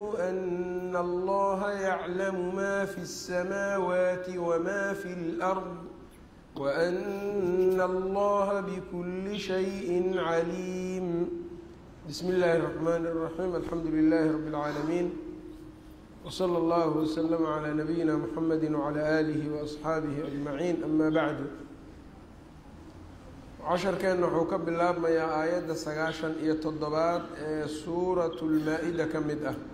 أن الله يعلم ما في السماوات وما في الأرض وأن الله بكل شيء عليم بسم الله الرحمن الرحيم الحمد لله رب العالمين وصلى الله وسلم على نبينا محمد وعلى آله وأصحaabihi أجمعين أما بعد casharkeenna wuxuu ka bilaabmayaa aayadda sagaashan iyo toddobaad ee suuratu lmaa-ida ka mid ah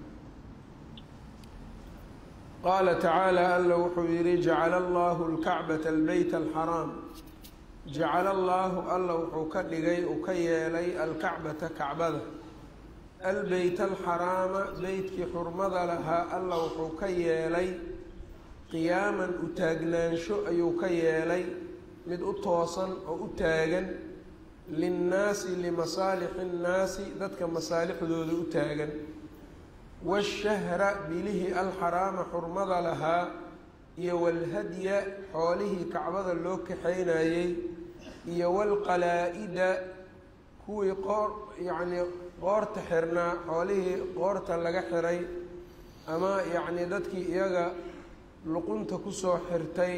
qaala tacaala alla wuxuu yidhi jacala allaahu lkacbata albeyt alxaraam jacala allaahu alla wuxuu ka dhigay uu ka yeelay alkacbata kacbada albeyt alxaraama beytkii xurmada lahaa alla wuxuu ka yeelay qiyaaman u taagnaansho ayuu ka yeelay mid u toosan oo u taagan linnaasi limasaalixi nnaasi dadka masaalixdooda u taagan washahra bilihii alxaraama xurmada lahaa iyo walhadya xoolihii kacbada loo kaxaynayey iyo walqalaa-ida kuwii qoor yacnii qoorta xirnaa xoolihii qoorta laga xiray ama yacnii dadkii iyaga luqunta kusoo xirtay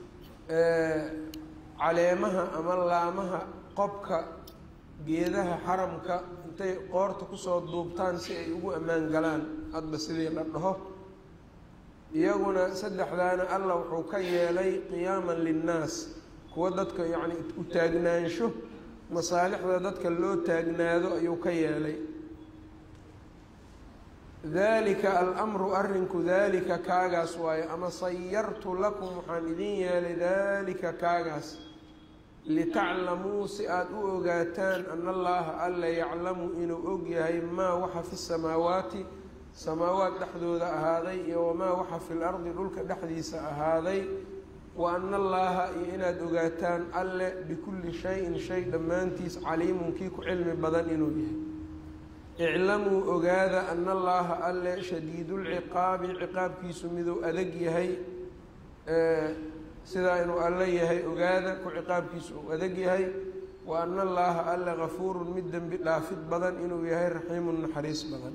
caleemaha ama laamaha qobka geedaha xaramka intay qoorta kusoo duubtaan si ay ugu ammaan galaan hadba sidii la dhaho iyaguna saddexdaana alla wuxuu ka yeelay qiyaaman linnaas kuwa dadka yacni u taagnaansho masaalixda dadka loo taagnaado ayuu ka yeelay dalika alamru arrinku daalika kaagaas waayo ama sayartu lakum waxaan idin yeelay daalika kaagaas litaclamuu si aada u ogaataan ana allaha alla yaclamu inuu og yahay maa waxa fi samaawaati samaawaat dhexdooda ahaaday iyo wamaa waxa fi lardi dhulka dhexdiisa ahaaday wa ana allaaha iyo inaad ogaataan alle bikulli shayin shay dhammaantiis caliimun kii ku cilmi badan inuu yahay iclamuu ogaada ana allaaha alle shadiidulciqaabi ciqaabkiisu miduu adag yahay sidaa inuu alle yahay ogaada ku ciqaabkiisu uu adag yahay wa ana allaaha alle gafuurun mid dembi dhaafid badan inuu yahay raxiimun naxariis badan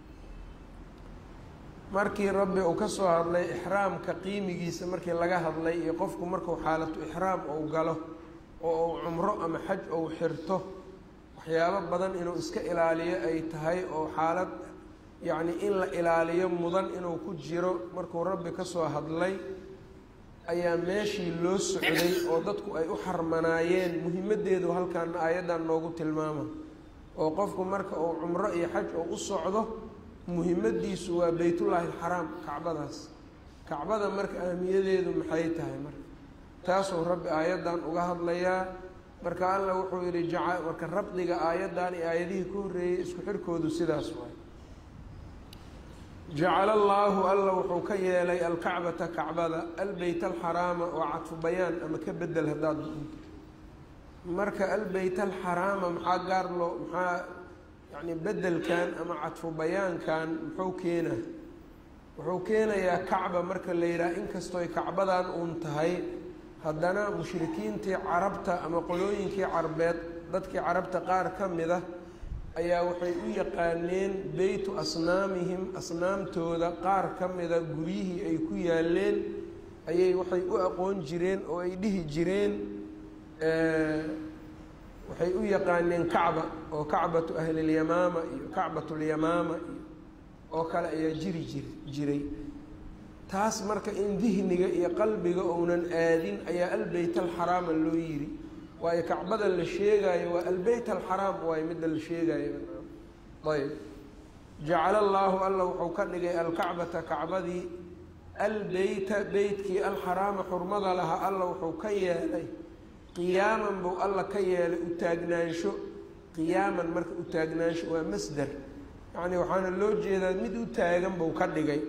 markii rabbi uu ka soo hadlay ixraamka qiimigiisa markii laga hadlay iyo qofku markuu xaalatu ixraam ou galo oo uu cumro ama xaj ou xirto waxyaabo badan inuu iska ilaaliyo ay tahay oo xaalad yacni in la ilaaliyo mudan inuu ku jiro markuu rabbi ka soo hadlay ayaa meeshii loo socday oo dadku ay u xarmanaayeen muhimaddeedu halkan aayaddan noogu tilmaama oo qofku marka uu cumro iyo xaj oo u socdo muhimaddiisu waa beytullaahi alxaraam kacbadaas kacbada marka ahmiyadeedu maxay tahay marka taasuu rabbi aayaddan uga hadlayaa marka alla wuxuu yidhi jaca marka rabdiga aayaddan iyo aayadihii ku horreeyey isku xirkoodu sidaas waay jacala allaahu alla wuxuu ka yeelay alkacbata kacbada albeyt alxaraama oo cadfu bayaan ama ka bedel haddaad duunto marka albeyt alxaraama maxaa gaar loo maxaa yacni bedelkan ama cadfu bayaankan muxuu keenaa wuxuu keenayaa kacba marka la yidhaha inkastooy kacbadan uun tahay haddana mushrikiintii carabta ama qolooyinkii carbeed dadkii carabta qaar ka mid ah ayaa waxay u yaqaaneen beytu asnaamihim asnaamtooda qaar ka mida guryihii ay ku yaaleen ayay waxay u aqoon jireen oo ay dhihi jireen waxay u yaqaaneen kacba oo kacbatu ahlilyamaama iyo kacbatulyamaama iyo oo kale ayaa jiri jir jiray taas marka in dihniga iyo qalbiga ounan aadin ayaa albeyt alxaraama loo yiri waayo kacbada la sheegaayo waa albeyt alxaraam waayo midda la sheegaayo ayb jacala allaahu alla wuxuu ka dhigay alkacbata kacbadii albeyta beytkii alxaraama xurmada lahaa alla wuxuu ka yeelay qiyaaman buu alla ka yeelay u taagnaansho qiyaaman marka u taagnaansho waa masder yacni waxaana loo jeedaa mid u taagan buu ka dhigay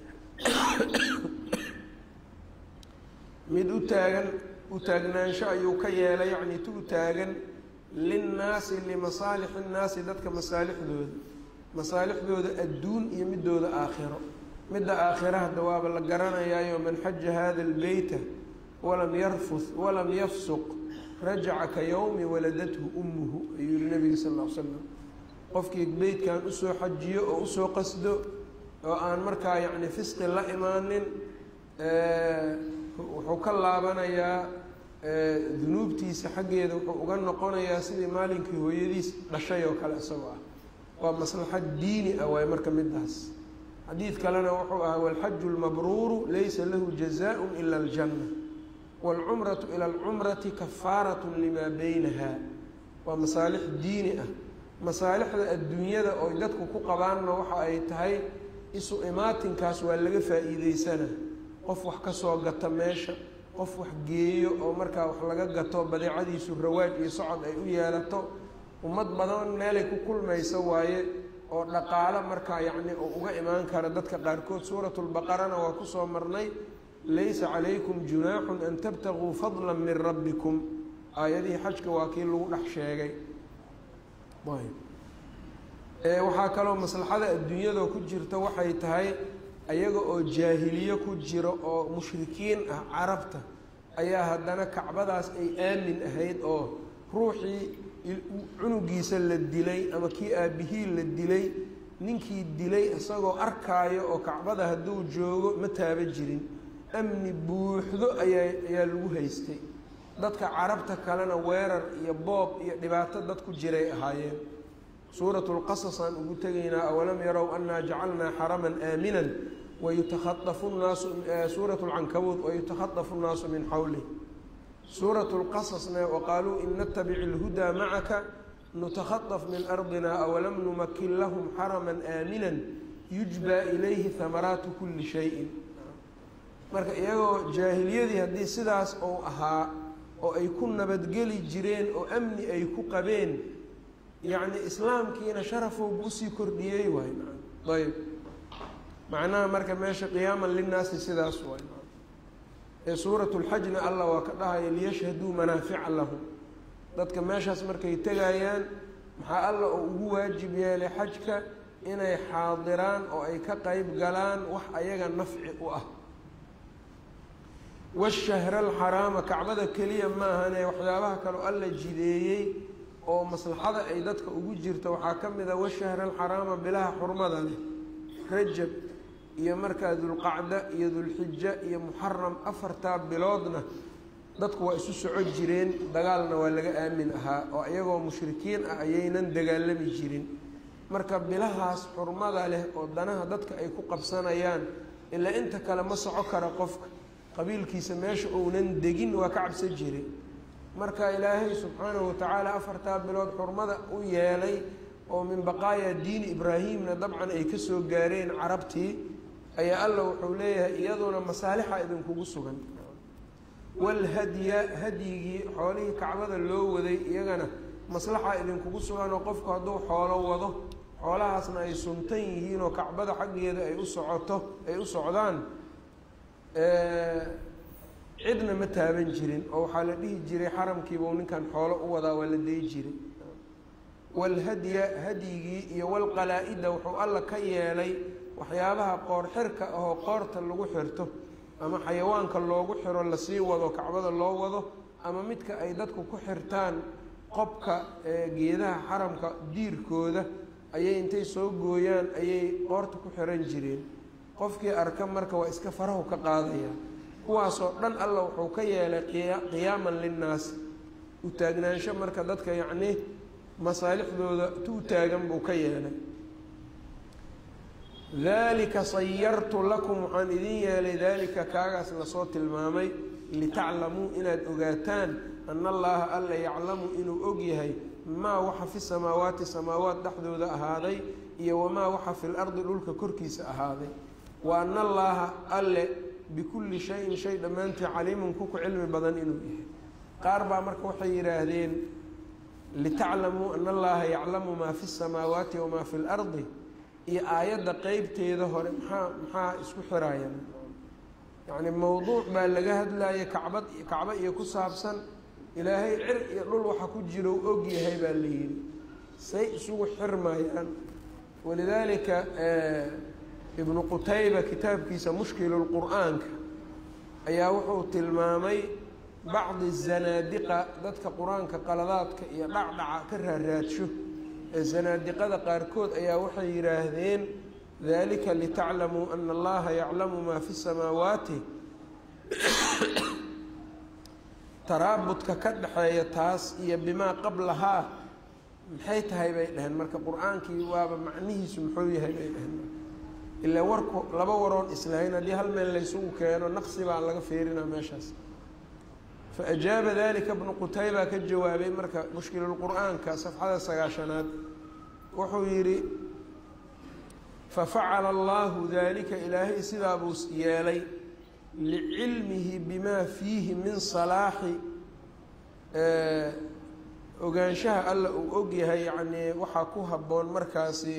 mid u taagan u taagnaansho ayuu ka yeelay yacni tu u taagan linnaasi limasaalixi nnaasi dadka masaalixdooda masaalixdooda adduun iyo midooda aakhiro midda aakhira hadda waaba la garanayaayo man xaja hada albeyta walam yarfud walam yafsuq rajaca ka yowmi waladathu ummuhu ayuu yihi nabiga sal ll ly slam qofkii beytkan usoo xajiyo oo usoo qasdo oo aan markaa yacni fisqi la imaanin wuxuu ka laabanayaa dunuubtiisa xaggeeda wuxuu uga noqonayaa sidii maalinkii hooyadiis dhashay oo kale isagoo ah waa maslaxad diini ah waay marka midaas xadiid kalena wuxuu ahaa walxaju lmabruuru laysa lahu jazaaء ila aljanna wاlcumratu ila alcumrati kafaarat limaa beynaha waa masaalix diini ah masaalixda adduunyada oo dadku ku qabaanna waxa ay tahay isu imaatinkaas waa laga faa-iideysana qof wax ka soo gata meesha qof wax geeyo oo markaa wax laga gato badeecadiisu rawaaj iyo socod ay u yeelato ummad badan meelay ku kulmayso waaye oo dhaqaalo markaa yacni oo uga imaan kara dadka qaarkood suuratu lbaqarana waa kusoo marnay laysa calaykum junaaxun an tabtaguu fadla min rabbikum aayadihii xajka waa kii lagu dhex sheegay waxaa kaloo maslaxada adduunyada ku jirta waxay tahay ayaga oo jaahiliye ku jiro oo mushrikiin ah carabta ayaa haddana kacbadaas ay aamin ahayd oo ruuxii cunugiisa la dilay ama kii aabihii la dilay ninkii dilay isagoo arkaayo oo kacbada hadduu joogo ma taaba jirin amni buuxdo ayaa ayaa lagu haystay dadka carabta kalena weerar iyo boob iyo dhibaato dad ku jiray ahaayeen suuratu lqasas aan ugu tegaynaa awalam yarow annaa jacalnaa xaraman aaminan wayutakhaafu nnaasu suuratu lcankabuud wayutakhadafu nnaasu min xawlih suuratu lqasasna waqaaluu in natabic ilhudaa macaka nutakhadaf min ardina awalam numakin lahum xaraman aaminan yujbaa ilayhi hamaraatu kuli shayin marka iyagoo jaahiliyadii haddii sidaas ou ahaa oo ay ku nabadgeli jireen oo amni ay ku qabeen yacni islaamkiina sharafowbu usii kordhiyey waay ayb macnaha marka meesha qiyaaman linnaasi sidaas waay ee suuratu lxajna allah waa ka dhahaya liyashhaduu manaafica lahum dadka meeshaas markay tegayaan maxaa alla oo ugu waajib yeelay xajka inay xaadiraan oo ay ka qeyb galaan wax ayaga nafci u ah washahra alxaraama kacbada keliya maahane waxyaabaha kaleo alla jideeyey oo maslaxada ay dadka ugu jirto waxaa ka mid a washahra alxaraama bilaha xurmada leh rajab iyo markaa dulqacda iyo dulxija iyo muxaram afartaa biloodna dadku waa isu soco jireen dagaalna waa laga aamin ahaa oo iyagoo mushrikiin ah ayaynan dagaalami jirin marka bilahaas xurmada leh oo danaha dadka ay ku qabsanayaan ilaa inta kale ma soco kara qofka qabiilkiisa meesha uunan degin waa ka cabsan jiray marka ilaahay subxaanahu watacaala afartaa bilood xurmada u yeelay oo min baqaaya diini ibraahimna dabcan ay kasoo gaareen carabtii ayaa alla wuxuu leeyahay iyaduna masaalixa idinkugu sugan walhadya hadyigii xoolihii kacbada loo waday iyagana maslaxa idinkugu sugan oo qofku hadduu xoolo wado xoolahaasna ay suntan yihiin oo kacbada xaggeeda ay u socoto ay u socdaan cidna ma taaban jirin oo waxaa la dhihi jiray xaramkiibau ninkan xoolo u wadaa waa la dayi jiray walhadya hadyigii iyo walqalaa-ida wuxuu alla ka yeelay waxyaabaha qoor xirka ahoo qoorta lagu xirto ama xayawaanka loogu xiro lasii wado kacbada loo wado ama midka ay dadku ku xirtaan qobka geedaha xaramka diirkooda ayay intay soo gooyaan ayay qoorta ku xiran jireen qofkii arka marka waa iska farahu ka qaadaya kuwaasoo dhan alla wuxuu ka yeelay qiyaaman linnaasi u taagnaansho marka dadka yacnii masaalixdooda tu taagan buu ka yeelay dalika sayartu lakum waxaan idin yeelay daalika kaagaas lasoo tilmaamay litaclamuu inaad ogaataan ana allaha alla yaclamu inuu og yahay maa waxa fi samaawaati samaawaat dhexdooda ahaaday iyo wamaa waxa fi lardi dhulka korkiisa ahaaday wa ana allaaha alle bikulli shayin shay dhammaantii caliimun kuku cilmi badan inuu yahay qaar baa marka waxay yidhaahdeen litaclamuu ana allaha yaclamu maa fi samaawaati wamaa fi lardi iyo aayadda qeybteeda hore maxaa maxaa isku xiraayan yacni mowduuc baa laga hadlaya kacbad kacbo iyo ku saabsan ilaahay cir iyo dhul waxa ku jiro u og yahay baa la yidhi say isugu xirmayaan walidaalika ibnu qutayba kitaabkiisa mushkilu lqur-aanka ayaa wuxuu tilmaamay bacdi zanaadiqa dadka qur-aanka qaladaadka iyo dhacdhaca ka raaraadsho ee zanaadiqada qaarkood ayaa waxay yidhaahdeen dalika litaclamuu ana allaha yaclamu maa fi samaawaati taraabudka ka dhexeeya taas iyo bimaa qablahaa maxay tahay bay dhaheen marka qur-aankii waaba macnihiisu muxuu yahay bay dhaheen ilaa warku laba waroon islahayn haddii hal meel laysugu keeno naqsi baa laga feerinaa meeshaas fa ajaaba dalika bnu qutayba ka jawaabay marka mushkilulqur-aanka safxada sagaashanaad wuxuu yidhi fafacala allahu dalika ilaahay sidaa buu yeelay licilmihi bimaa fiihi min salaaxi ogaanshaha alla uu ogyahay yacnii waxaa ku habboon markaasi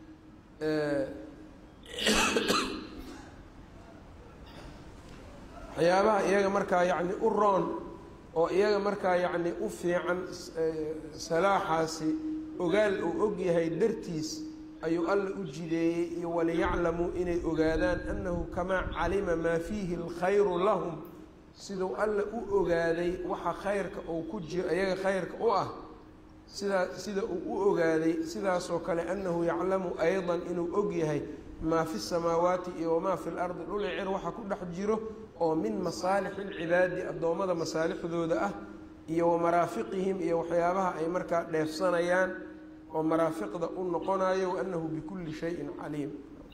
waxyaabaha iyaga markaa yacni u roon oo iyaga markaa yacni u fiican salaaxaasi ogaal uu ogyahay dartiis ayuu alla u jideeyey iyo waliyaclamuu inay ogaadaan annahu kamaa calima maa fiihi alkhayru lahum siduu alla u ogaaday waxa khayrka uu ku jiro iyaga khayrka u ah sidaa sida uu u ogaaday sidaasoo kale annahu yaclamu aydan inuu ogyahay maa fi samaawaati iyo wamaa fi lardi dhuli cir waxa ku dhex jiro oo min masaalixi lcibaadi addoommada masaalixdooda ah iyo wa maraafiqihim iyo waxyaabaha ay markaa dheefsanayaan oo maraafiqda u noqonayo waanahu bikulli shayin caliim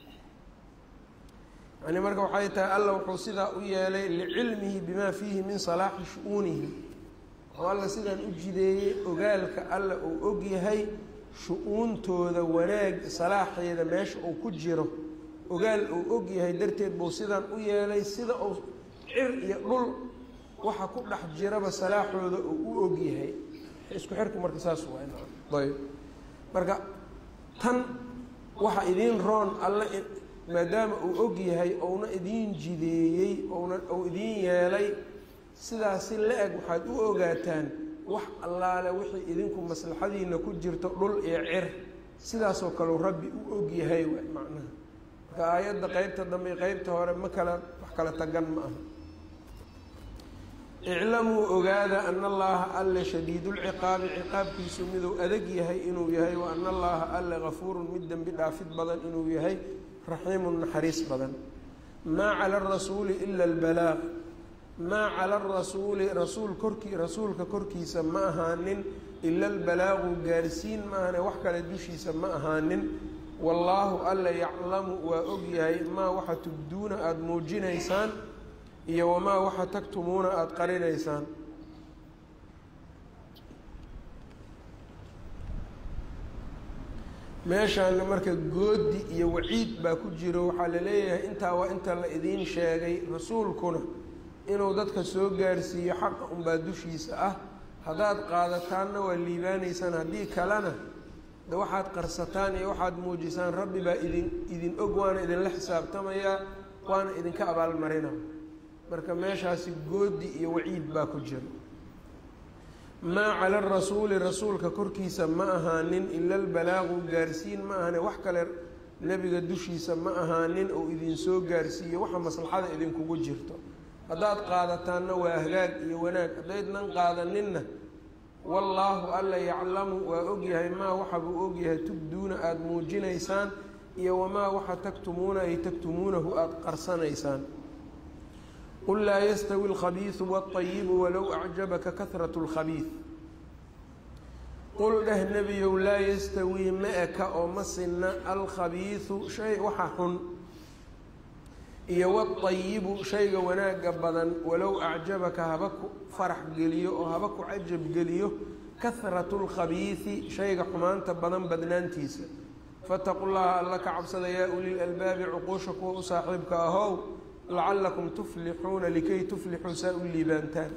yani marka waxay tahay alla wuxuu sidaa u yeelay licilmihi bimaa fiihi min salaaxi shu-uunihim wuxuu alla sidaan u jideeyey ogaalka alla uu ogyahay shu-uuntooda wanaag salaaxeeda meesha uu ku jiro ogaal uu ogyahay darteed buu sidaan u yeelay sida uu cir iyo dhul waxa ku dhex jiraba salaaxooda uu u ogyahay isku xirku marka saas waa ayb marka tan waxa idiin roon alle maadaama uu og yahay ouna idiin jideeyey ouna uu idiin yeelay sidaasi la-eg waxaad u ogaataan wax allaale wixii idinku maslaxadiina ku jirto dhul iyo cir sidaasoo kaleu rabbi u og yahay w macnaha marka aayadda qeybta dambe iyo qeybta hore ma kala wax kala tagan ma aha iclamuu ogaada ana allaha alle shadiidulciqaabi ciqaabkiisu miduu adag yahay inuu yahay wa ana allaha alle gafuurun mid dembi dhaafid badan inuu yahay raxiimun naxariis badan maa cala arasuuli ila albalaaq maa cala arasuuli rasuul korkii rasuulka korkiisa ma ahaanin ila albalaaqu gaarsiin maahane wax kale dushiisa ma ahaanin wallaahu alle yaclamu waa og yahay maa waxa tubduuna aada muujinaysaan iyo wamaa waxa tagtumuuna aada qarinaysaan meeshaana marka goodi iyo waciid baa ku jiro waxaa la leeyahay intaa waa inta la idiin sheegay rasuulkuna inuu dadka soo gaarsiiyo xaqa unbaa dushiisa ah haddaad qaadataanna waa liibaanaysaan haddii kalena de waxaad qarsataan iyo waxaad muujisaan rabbi baa idin idin og waana idinla xisaabtamayaa waana idinka abaalmarina marka meeshaasi goodi iyo waciid baa ku jira maa cala arasuuli rasuulka korkiisa ma ahaanin ila albalaagu gaarsiin ma ahane wax kale nebiga dushiisa ma ahaanin ou idinsoo gaarsiiyo waxa maslaxada idinkugu jirto haddaad qaadataanna waa hagaag iyo wanaag haddaydnan qaadaninna wallaahu alla yaclamu waa ogyahay maa waxa buu ogyahay tubduuna aada muujinaysaan iyo wamaa waxa tagtumuuna ay tagtumuunahu aada qarsanaysaan qul laa yastawi alkhabiisu waalayibu walow acjabaka kahratu lkhabiid qul dheh nebiyow laa yastawii ma eka oo ma sinna alkhabiisu shay waxa xun iyo waalayibu shayga wanaagga badan walow acjabaka haba ku farax geliyo oo haba ku cajab geliyo kahratu lkhabiisi shayga xumaanta badan badnaantiisa fataqu llaha alla ka cabsada yaa ulil albaabi cuquusha kuwa u saaxiibka ahow lacalakum tuflixuuna likay tuflixuu saa u liibaantaan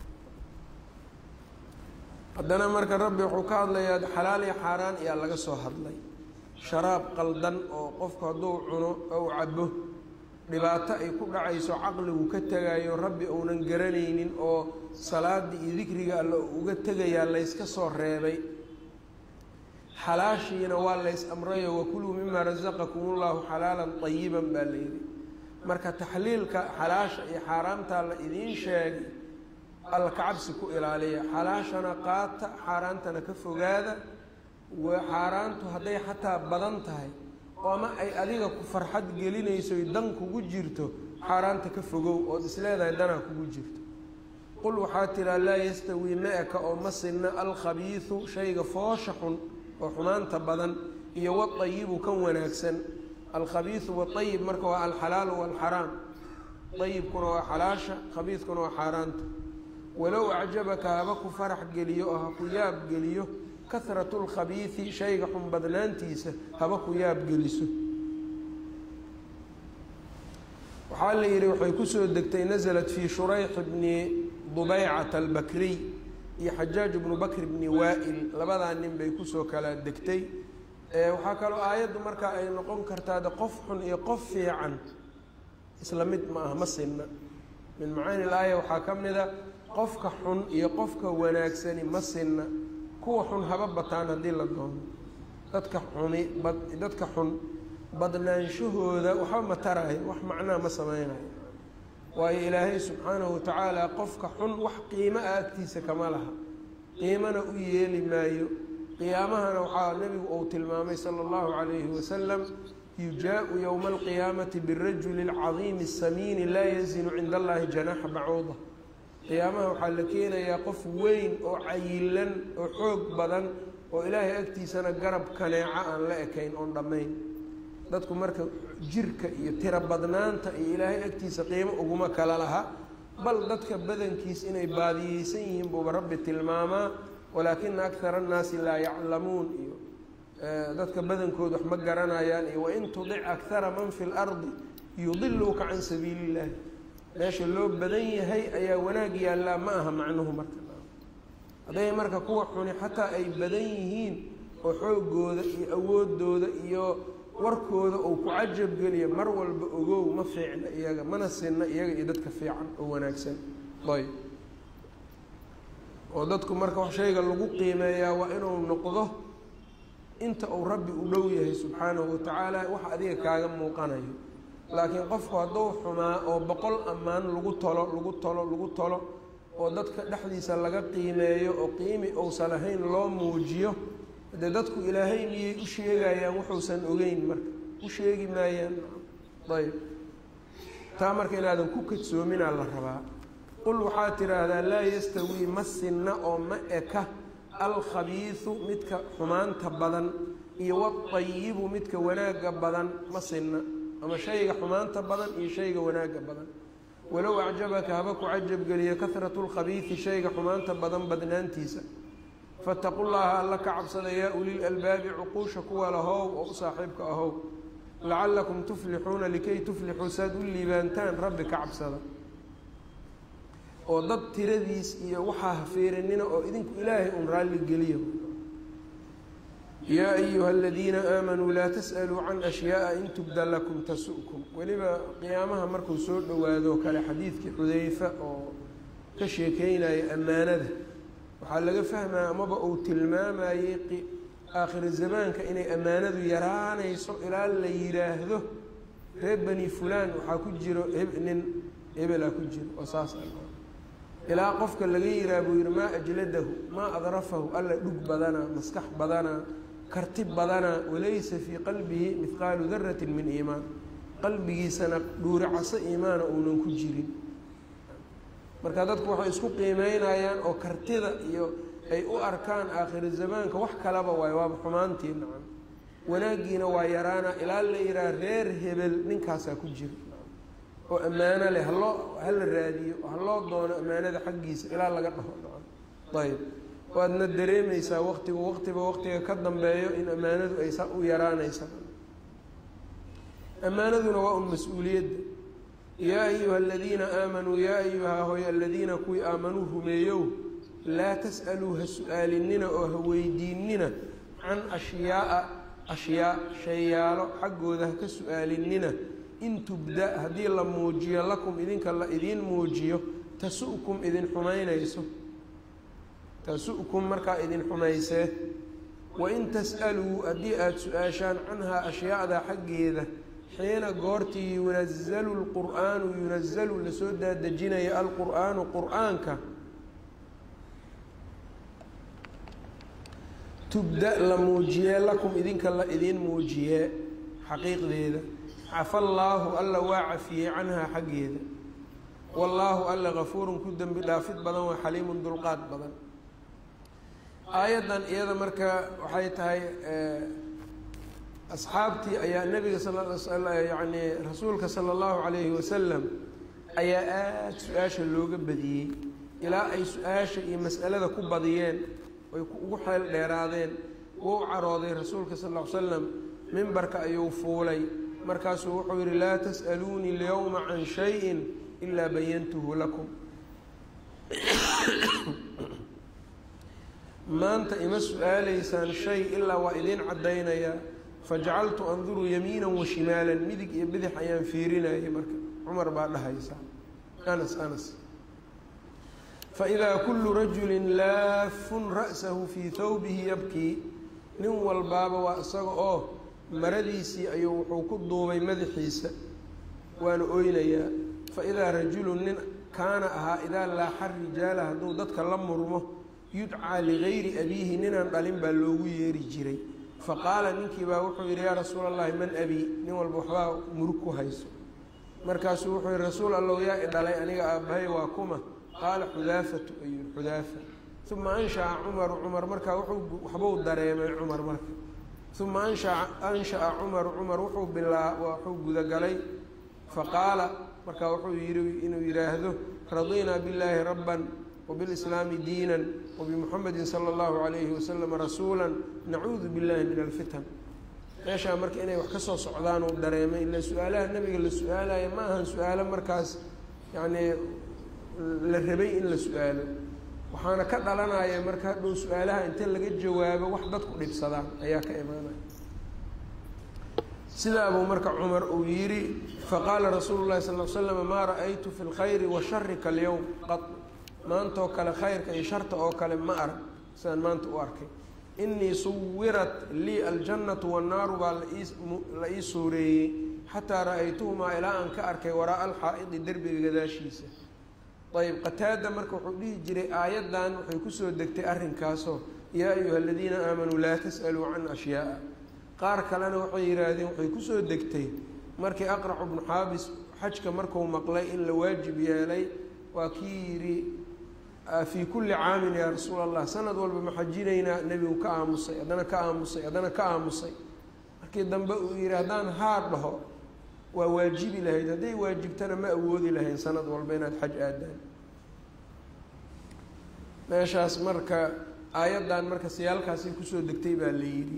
haddana marka rabbi wuxuu ka hadlayaa xalaal iyo xaaraan ayaa laga soo hadlay sharaab qaldan oo qofku hadduu cuno ou cabo dhibaato ay ku dhacayso caqligu ka tegayo rabbi uunan garanaynin oo salaada iyo dikriga alle uga tegayaa layska soo reebay xalaashiina waa lays amrayo wakuluu mima rasaqakum ullahu xalaalan ayiban baa layidhi marka taxliilka xalaasha iyo xaaraamtaa la idiin sheegay alla kacabsi ku ilaaliya xalaashana qaata xaaraantana ka fogaada xaaraantu hadday xataa badan tahay ama ay adiga ku farxad gelinaysoy dan kugu jirto xaaraanta ka fogow ood isleedahay danaa kugu jirto qul waxaa tiraa laa yastawii ma-eka oo ma sinna alkhabiisu shayga foosha xun oo xumaanta badan iyo wadayibu kan wanaagsan alkhabiisu waayib marka waa alxalaalu waalxaraam ayibkuna waa xalaasha khabiiskuna waa xaaraanta walow acjabaka haba ku farax geliyo oo ha ku yaab geliyo kahratu lkhabiisi shayga xun badnaantiisa haba ku yaab geliso waxaa la yidhi waxay kusoo degtay nasalat fii shurayx bni dubeycata albakriy iyo xajaaj bnu bakr bni waa-il labadaa nin bay kusoo kala degtay waxaa kaloo aayaddu markaa ay noqon kartaa de qof xun iyo qof fiican isla mid ma aha ma sinna min macaani laaya waxaa ka mida qofka xun iyo qofka wanaagsani ma sinna kuwa xun haba bataan haddii la doono dadka xuni bad dadka xun badnaanshahooda waxba ma taraayo wax macnaa ma sameynayo waayo ilaahay subxaanahu watacaala qofka xun wax qiimo ah agtiisa kama laha qiimana u yeeli maayo qiyaamahana waxaa nebigu uu tilmaamay sala allahu calayhi wasalam yujaau yowma alqiyaamati birajuli alcadiimi asamiini laa yazinu cinda allahi janaaxa bacuuda qiyaamaha waxaa la keenayaa qof weyn oo cayilan oo xoog badan oo ilaahay agtiisana garab kaneeca aan la ekayn oon dhammayn dadku marka jirka iyo tiro badnaanta iyo ilaahay agtiisa qiimo uguma kala laha bal dadka badankiis inay baadiyeysan yihiin buuba rabbi tilmaamaa walaakina akara annaasi laa yaclamuun iyo dadka badankood wax ma garanayaan iyo wain tudic akara man fi lardi yudiluuka can sabiili illahi meesha loo badan yahay ayaa wanaag yaallaa ma aha macnuhu marka hadday marka kuwa xuni xataa ay badan yihiin oo xoogooda iyo awoodooda iyo warkooda uu ku cajabgeliya mar walba ogow ma fiicna iyaga mana sinna iyaga iyo dadka fiican oo wanaagsan ayb oo dadku marka wax shayga lagu qiimeeyaa waa inuu noqdo inta uu rabbi u dhow yahay subxaanahu watacaala wax adiga kaaga muuqanayo laakiin qofku hadduu xumaa oo boqol ammaan lagu tolo lagu tolo lagu tolo oo dadka dhexdiisa laga qiimeeyo oo qiimi uusan ahayn loo muujiyo dee dadku ilaahay miyay u sheegayaan wuxuusan ogeyn marka u sheegi maayaan ayb taa marka inaadan ku kadsoominaa la rabaa qul waxaad tidhaahdaa laa yastawii ma sinna oo ma eka alkhabiisu midka xumaanta badan iyo wadayibu midka wanaagga badan ma sinna ama shayga xumaanta badan iyo shayga wanaagga badan walow acjabaka haba ku cajabgeliyo kahratu lkhabiisi shayga xumaanta badan badnaantiisa fataqu llaha alla ka cabsada yaa ulil albaabi cuquusha kuwa lahow oo u saaxiibka ahow lacalakum tuflixuuna likay tuflixuu saad u liibaantaan rabbi ka cabsada oo dad tiradiis iyo waxaa hafiirinina oo idinku ilaahay un raalli geliyo yaa ayuha aladiina aamanuu laa tas'aluu can ashyaaa in tubda lakum tasu'kum weliba qiyaamaha markuu soo dhowaado kale xadiidkii xudeyfa oo ka sheekeynaya ammaanada waxaa laga fahmaya amaba uu tilmaamayey aakhiri zamaanka inay ammaanadu yaraanayso ilaa la yidhaahdo reer bani fulaan waxaa ku jiro nin hebelaa ku jiro oo saas ilaa qofka laga yiraa buu yihi maa ajladahu maa adrafahu alla dhug badanaa maskax badanaa karti badanaa walaysa fii qalbihi mihqaalu daratin min iimaan qalbigiisana dhuuricaso iimaana uunan ku jirin marka dadku waxay isku qiimeynayaan oo kartida iyo ay u arkaan aakhiri zamaanka wax kalaba waay waaba xumaantii nacan wanaaggiina waa yaraana ilaa la yihaha reer hebel ninkaasaa ku jira oo ammaano leh haloo hala raadiyo haloo doono ammaanada xaggiisa ilaa laga dhaho nacan ayb waadna dareemeysaa waqtigu waqtiba waqtiga ka dambeeyo in ammaanadu ay sa u yaraanaysa ammaanaduna waa un mas-uuliyadda yaa ayuha aladiina aamanuu yaa ayuha hoy aladiina kuwii aamanuu rumeeyow laa tas'aluu ha su-aalinina oo ha weydiinina can ashyaaa ashyaa shayaalo xaggooda ha ka su-aalinina in tubda haddii la muujiyo lakum idinka la idiin muujiyo tasu'kum idin xumaynayso tasu'kum markaa idin xumaysee wain tas'aluu haddii aada su-aashaan canhaa ashyaada xaggeeda xiina goortii yunazalu lqur'aanu yunazalu lasoo daadejinaya alqur'aanu qur'aanka tubda la muujiyee lakum idinka la idiin muujiyee xaqiiqdeeda cafa allaahu alla waa cafiyey canhaa xaggeeda wallaahu alla gafuurun ku dembi dhaafid badan waa xaliimun dulqaad badan aayaddan iyada marka waxay tahay asxaabtii ayaa nebiga yani rasuulka sala allahu calayhi wasalam ayaa aada su-aasha looga badiyey ilaa ay su-aasha iyo mas'alada ku badiyeen ay ugu xeel dheeraadeen wuu carooday rasuulka sal ll ly slam mimbarka ayuu fuulay markaasuu wuxuu yidhi laa tas'aluunii lyowma can shayin ilaa bayantuhu lakum maanta ima su-aalaysaan shay ilaa waa idiin caddaynayaa fajacaltu anduru yamiinan wa shimaalan midig iyo bidix ayaan fiirinayay marka cumar baa dhahaysa anas anas faidaa kullu rajulin laafun ra'sahu fii thawbihi yabkii nin walbaaba waa isaga oo maradiisii ayuu wuxuu ku duubay madaxiisa waana oynayaa faidaa rajulun nin kaana ahaa idaa laaxa rijaala hadduu dadka la murmo yudcaa ligayri abiihi ninaan dhalin baa loogu yeeri jiray faqaala ninkii baa wuxuu yidhi yaa rasuula allahi man abii nin walba waxbaa murug ku hayso markaasuu wuxuu yihi rasuul allow yaa i dhalay aniga aabbahay waa kuma qaala xudaafatu ayuu xudaafa uma anshaca cumaru cumar markaa wuxuu waxbuu dareemay cumar marka uma anshaa ansha'a cumaru cumar wuxuu bilaa wuxuu gudagalay faqaala markaa wuxuu yihi inuu yidhaahdo radinaa billaahi rabban wbilislaami diinan wabimuxamedin sala allahu calayhi wasalam rasuula nacuudu billahi min alfitan meeshaa marka inay wax ka soo socdaan uu dareemay ila su-aalaha nabiga la su-aalaya ma ahan su-aalo markaas yacnii la rabay in la su-aalo waxaana ka dhalanaya marka hadhow su-aalaha inta laga jawaabo wax dadku dhibsadaan ayaa ka imaanaya sidaabuu marka cumar uu yidhi faqaala rasuulu llahi sal l slam maa ra-aytu fi lkhayri wa shari kalyowm qad maantaoo kale khayrka iyo sharta oo kale ma arag sidaan maanta u arkay inii suwirat lii aljannatu wannaaru baa la ii suureeyey xataa ra-aytuhumaa ilaa aan ka arkay waraaa alxaa'idi derbiga gadaashiisa ayb qataada marka wuxuu dhihi jiray aayaddan waxay kusoo degtay arrinkaasoo yaa ayuha aladiina aamanuu laa tas'aluu can ashyaaa qaar kalena waxay yidhaahdeen waxay kusoo degtay markii aqracu bnu xaabis xajka marku maqlay in la waajib yeelay waa kii yidhi fii kulli caamin yaa rasuul allah sanad walba ma xajinaynaa nebigu ka aamusay haddana ka aamusay haddana ka aamusay markii dambe uu yidhi haddaan haar dhaho waa waajibi lahayd hadday waajibtana ma awoodi lahayn sanad walba inaad xaj aadaan meeshaas marka aayaddan marka siyaalkaasay kusoo degtay baa la yidhi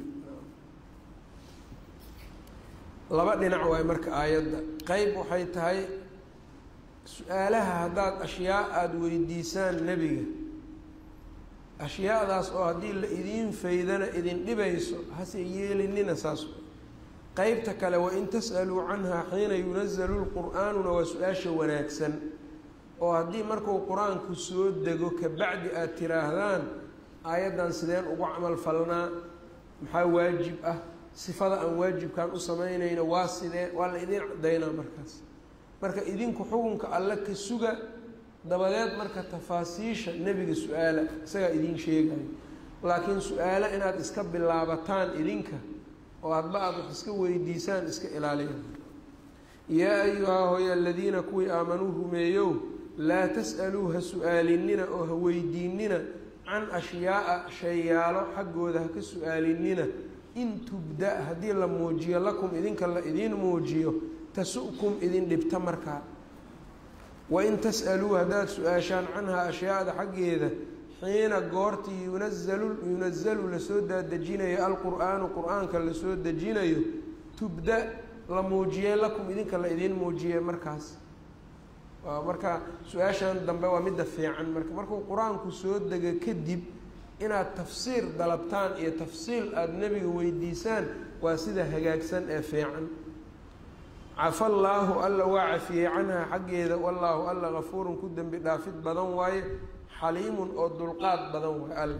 laba dhinac waay marka aayadda qeyb waxay tahay su-aalaha haddaad ashyaa aada weydiisaan nebiga ashyaadaas oo haddii la idiin faydana idin dhibayso hase yeelinina saas qeybta kale wain tas'aluu canhaa xiina yunazalu lqur'aanuna waa su-aasha wanaagsan oo haddii markuu qur-aanku soo dego kabacdi aada tiraahdaan aayaddan sideen ugu camal falnaa maxaa waajib ah sifada aan waajibkan u samaynayno waa sidee waa la idiin cadaynaa markaas marka idinku xukunka alle ka suga dabadeed marka tafaasiisha nebiga su-aala isagaa idiin sheegayo laakiin su-aalo inaad iska bilaabataan idinka oo hadba aada wax iska weydiisaan iska ilaaliya yaa ayuhaa hooya aladiina kuwii aamanuu rumeeyow laa tas'aluu ha su-aalinina oo ha weydiinina can ashyaaa shayyaalo xaggooda ha ka su-aalinina in tubda haddii la muujiyo lakum idinka la idiin muujiyo tasu'kum idin dhibta markaa wain tas'aluu haddaad su-aashaan canhaa ashyaada xaggeeda xiina goortii yunazalu yunazalu lasoo daadejinayo alqur'aanu qur-aanka lasoo dejinayo tubda la muujiyey lakum idinka la idiin muujiyey markaas marka su-aashan dambe waa midda fiican marka markuu qur-aanku soo dega kadib inaad tafsiir dalabtaan iyo tafsiil aada nebiga weydiisaan waa sida hagaagsan ee fiican cafa allaahu alla waa cafiyey canhaa xaggeeda wallaahu alla gafuurun ku dembi dhaafid badan waaye xaliimun oo dulqaad badan waaye alle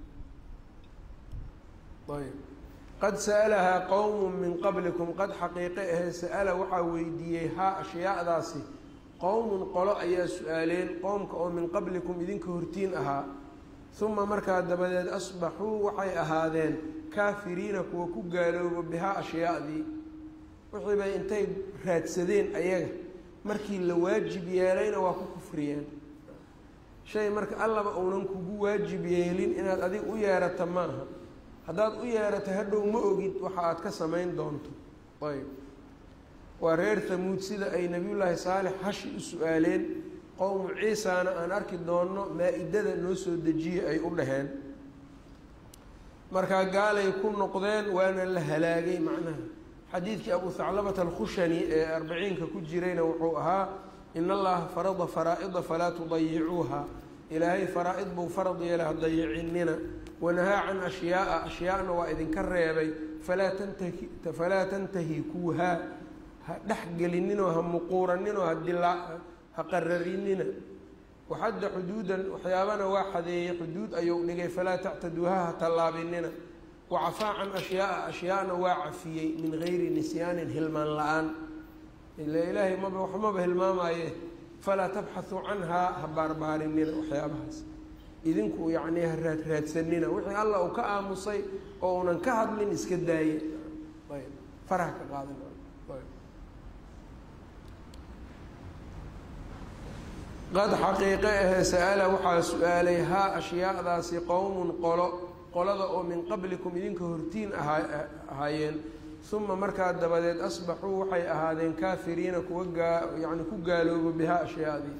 ayb qad sa'alahaa qowmun min qablikum qad xaqiiqe ahee sa'ala waxaa weydiiyey haa ashyaadaasi qowmun qolo ayaa su-aaleen qowmka oo min qablikum idinka hortiin ahaa uma markaa dabadeed asbaxuu waxay ahaadeen kaafiriina kuwa ku gaalooba bihaa ashyaadii wixii bay intay raadsadeen ayaga markii la waajib yeelayna waa ku kufriyeen shay marka allaba uunan kugu waajib yeelin inaad adig u yeerato maaha haddaad u yeerato hadhow ma ogid waxa aad ka samayn doonto ayb waa reer tamuud sida ay nebiyullaahi saalix hashi u su-aaleen qowmu ciisana aan arki doonno maa-idada noo soo dejiyey ay u dhaheen markaa gaalay ku noqdeen waana la halaagay macnaha xadiidkii abu haclabata alkhushani ee arbaciinka ku jirayna wuxuu ahaa in allaha farada faraa-ida falaa tudayicuuha ilaahay faraa-id buu farad yeela ha dayicinina wanahaa can ashyaaa ashyaana waa idinka reebay falaa tantahi falaa tantahikuuhaa ha dhexgelininoo ha muquuraninoo hadilaa ha qararinina waxadda xuduudan waxyaabana waa xadeeyey xuduud ayuu dhigay falaa tactaduuha ha tallaabinina wacafaa can ashyaaa ashyaana waa cafiyey min gayri nisyaanin hilmaan la-aan ila ilaahay maba waxmaba hilmaamaaye falaa tabxathuu canhaa ha baarbaarinina waxyaabahaas idinku yacnii ha raad raadsanina wixii alla uu ka aamusay oo unan ka hadlin iska daaye ayb faraha ka qaadan qad xaqiiqe ahee sa-ala waxaa su-aalay haa ashyaadaasi qowmun qolo qolada oo min qablikum idinka hortiin ahaa ahaayeen uma markaa dabadeed asbaxuu waxay ahaadeen kaafiriina kuwa gaa yani ku gaaloobo bihaa ashyaadii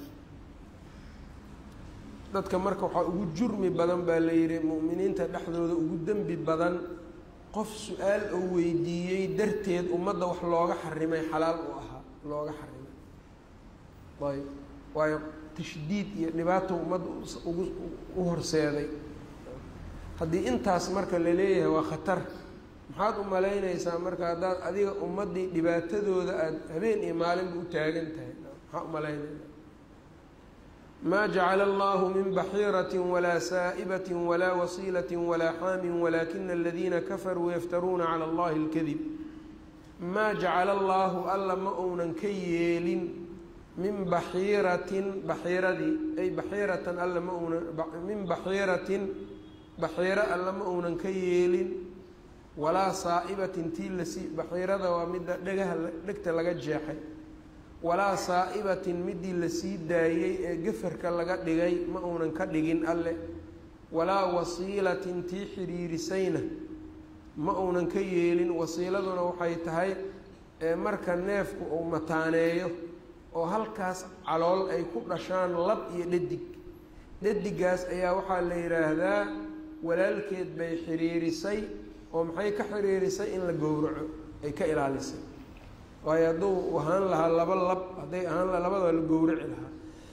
dadka marka waxaa ugu jurmi badan baa la yidhi mu'miniinta dhexdooda ugu dembi badan qof su-aal oo weydiiyey darteed ummadda wax looga xarimay xalaal u ahaa looga xarimay ayb waayo tashdiid iyo dhibaato ummadda ugu u horseeday haddii intaas marka la leeyahay waa khatar maxaad u malaynaysaa marka haddaad adiga ummaddii dhibaatadooda aada habeen iyo maalinba u taagan tahay maxaa u malaynaysa maa jacala allahu min baxiirati walaa saa'ibati walaa wasiilati walaa xaamin walaakina aladiina kafaruu yaftaruuna cala allahi اlkadib maa jacala allaahu alla ma uunan ka yeelin min baxiiratin baxiiradii ay baxiiratan alla ma uunan min baxiiratin baxiiro alla ma uunan ka yeelin walaa saa'ibatin tii lasii baxiirada waa midda dhegaha dhegta laga jeexay walaa saa'ibatin midii lasii daayey ee gafarka laga dhigay ma uunan ka dhigin alle walaa wasiilatin tii xidhiirisayna ma uunan ka yeelin wasiiladuna waxay tahay marka neefku uu mataaneeyo oo halkaas calool ay ku dhashaan lab iyo dhadig dhadigaas ayaa waxaa la yidhaahdaa walaalkeed bay xidhiirisay oo maxay ka xidhiirisay in la gowraco ay ka ilaalisay waayo hadduu ahaan lahaa laba lab hadday ahaan laha labadaba la gowraci lahaa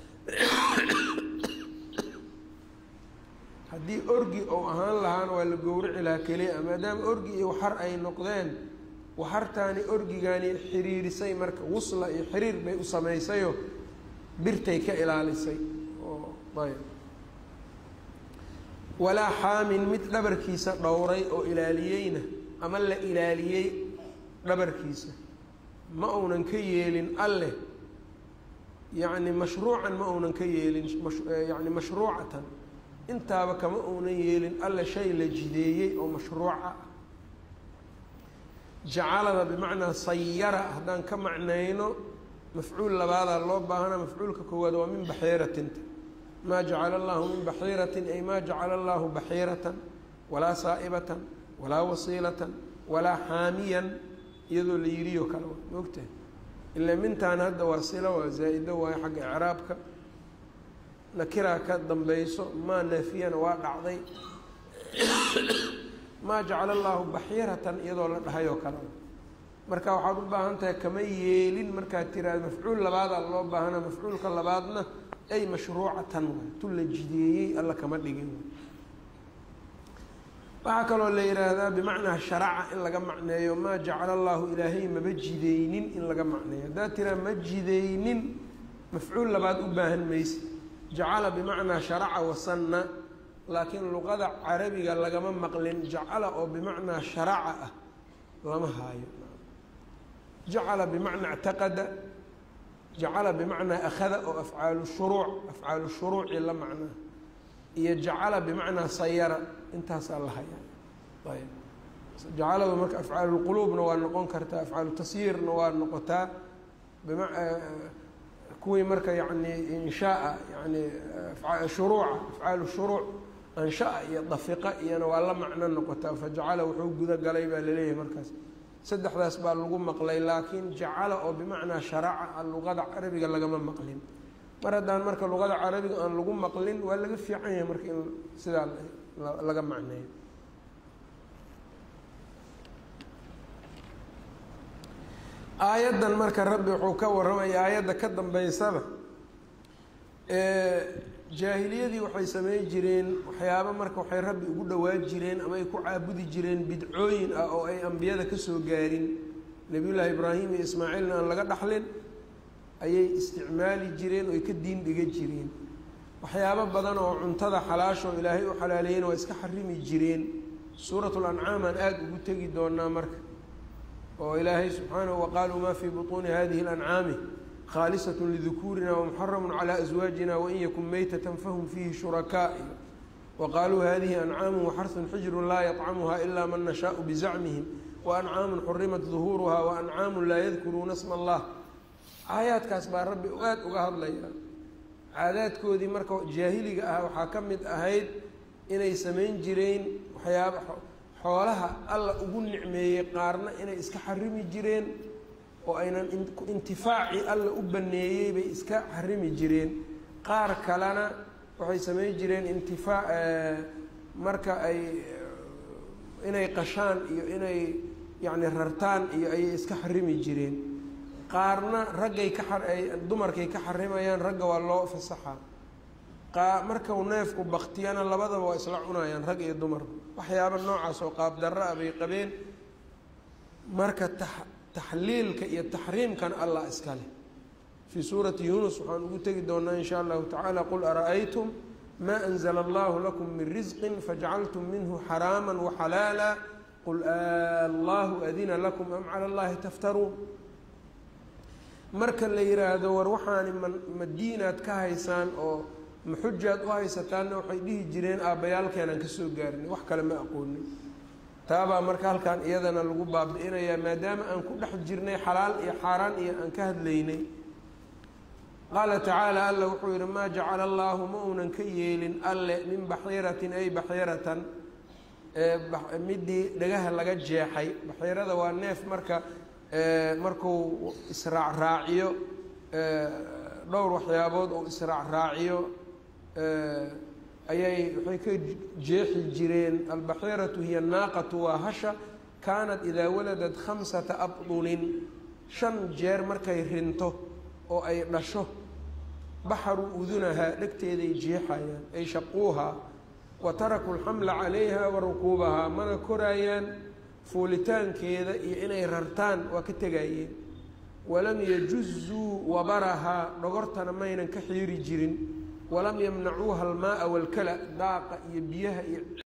haddii orgi ou ahaan lahaana waa la gowraci lahaa keliya maadaama orgi iyo waxar ay noqdeen waxartaani orgigaani xiriirisay marka wusla iyo xiriir bay u samaysayo birtay ka ilaalisay oo ayb walaa xaamin mid dhabarkiisa dhowray oo ilaaliyeyna ama la ilaaliyey dhabarkiisa ma uunan ka yeelin alleh yacni mashruucan ma uunan ka yeelin yani mashruucatan intaaba kama uunan yeelin alle shay la jideeyey oo mashruuca ah jacalada bimacnaa sayara haddaan ka macnayno mafcuul labaadaa loo baahana mafcuulka koowaad waa min baxiiratinta maa jacala allahu min baxiiratin ay maa jacala allahu baxiiratan walaa saa'ibatan walaa wasiilatan walaa xaamiyan iyadoo la yiriyo kale wa maogtahay ilaa mintaan hadda waa sila waa zaa-ido waayo xagga icraabka nakiraa ka dambayso maa naafiyana waa dhacday maa jacala allaahu baxiiratan iyadoo la dhahay oo kale marka waxaad u baahan tahay kama yeelin markaad tiraado mafcuul labaadaa loo baahana mafcuulka labaadna ay mashruucatan waay tu la jideeyey alla kama dhigin waxaa kaloo la yidhaahdaa bimacnaa sharaca in laga macneeyo maa jacala allaahu ilaahay maba jideynin in laga macneeyo haddaad tiraa ma jideynin mafcuul labaad u baahan mayse jacala bimacnaa sharaca wasanna laakiin luqada carabiga lagama maqlin jacala oo bimacnaa sharaca ah lama haayo jacala bimacnaa ctaqada jacala bimacnaa akhada oo afcaalu shuruuc afcaalu shuruuci la macnaa iyo jacala bimacnaa sayara intaasaa la hayaa ayb jacaladu marka afcaalulquluubna waa noqon kartaa afcaalu tasyiirna waa noqotaa bima kuwii marka yani inshaaa yani shuruuca afcaalu shuruuc anshaa iyo dafiqa iyona waa la macno noqotaa fajacala wuxuu guda galay baa laleeyahay markaas saddexdaas baa lagu maqlay laakiin jacala oo bimacnaa sharaca luqada carabiga lagama maqlin mar haddaan marka luqada carabiga aan lagu maqlin waa laga fiican yahay marka in sidaa laga macneeyo aayaddan marka rabbi wuxuu ka warramaya aayadda ka dambeysaba jaahiliyadii waxay samey jireen waxyaaba marka waxay rabbi ugu dhowaan jireen ama ay ku caabudi jireen bidcooyin ah oo ay ambiyada kasoo gaarin nebiyullaahi ibraahim iyo ismaaciilna aan laga dhaxlin ayay isticmaali jireen oo ay ka diin dhiga jireen waxyaabo badan oo cuntada xalaashoo ilaahay u xalaaleeyena waa iska xarimi jireen suuratul ancaam aan aada ugu tegi doonaa marka oo ilaahay subxaanahu waqaaluu maa fii butuuni hadihi اlancaami khاalisة لذkuurina ومxرم عlى أزواaجina وin ykun maytة fahm fiihi شhuرakاء وqaaluu hadihi أنcاam وxrث xجr laa yطcmha إlا man نشhاء بزacmihim وأنcاam xurimat ظuhuurha وأنcاam laa ydkuruuna sma الlah aayaadkaas baa rabbi aad uga hadlaya caadaadkoodii marka jaahiliga ah waxaa ka mid ahayd inay samayn jireen waxyaaba xoolaha alla ugu nicmeeyey qaarna inay iska xarimi jireen oo aynan intifaaci alla u baneeyey bay iska xarimi jireen qaar kalena waxay samayn jireen intifaa marka ay inay qashaan iyo inay yacni rartaan iyo ayay iska xarimi jireen qaarna raggay ka ay dumarkay ka xarimayaan ragga waa loo fasaxaa qaa markau neefku baktiyana labadaba waa isla cunayaan rag iyo dumar waxyaaba noocaas oo qaab darro ah bay qabeen marka ta taxliilka iyo taxriimkan allah iska leh fii suurati yuunus waxaan ugu tegi doonaa in sha allahu tacaala qul ara'aytum maa anzla allahu lakum min risqin fajacaltum minhu xaraama waxalaala qul allahu adina lakum am cala allahi taftaruun marka la yihaahdo war waxaani ma madiinaad ka haysaan oo maxujaad u haysataanna waxay dhihi jireen aabbayaalkeenaan kasoo gaarinay wax kale ma aqoonin taabaa marka halkan iyadana lagu baabi-inayaa maadaama aan ku dhex jirnay xalaal iyo xaaraan iyo aan ka hadlaynay qaala tacaala alla wuxuu yihi maa jacala allaahu ma uunan ka yeelin alle min baxiiratin ay baxiiratan midii dhagaha laga jeexay baxiirada waa neef marka markuu israacraaciyo dhowr waxyaabood oo israacraaciyo ayay waxay ka jeexi jireen albaxiiratu hiya naaqatu waa hasha kaanat idaa waladat khamsata abdunin shan jeer markay rinto oo ay dhasho baxaru udunahaa dhegteeday jeexayaan ay shaquuhaa wa tarakuu lxamla calayha wa rukuubahaa mana koraayaan fuulitaankeeda iyo inay rartaan waa ka tegayeen walam yajuzuu wabarahaa dhogortana maynan ka xiiri jirin walam yamnacuuha almaaa walkala daaqa iyo biyaha iyo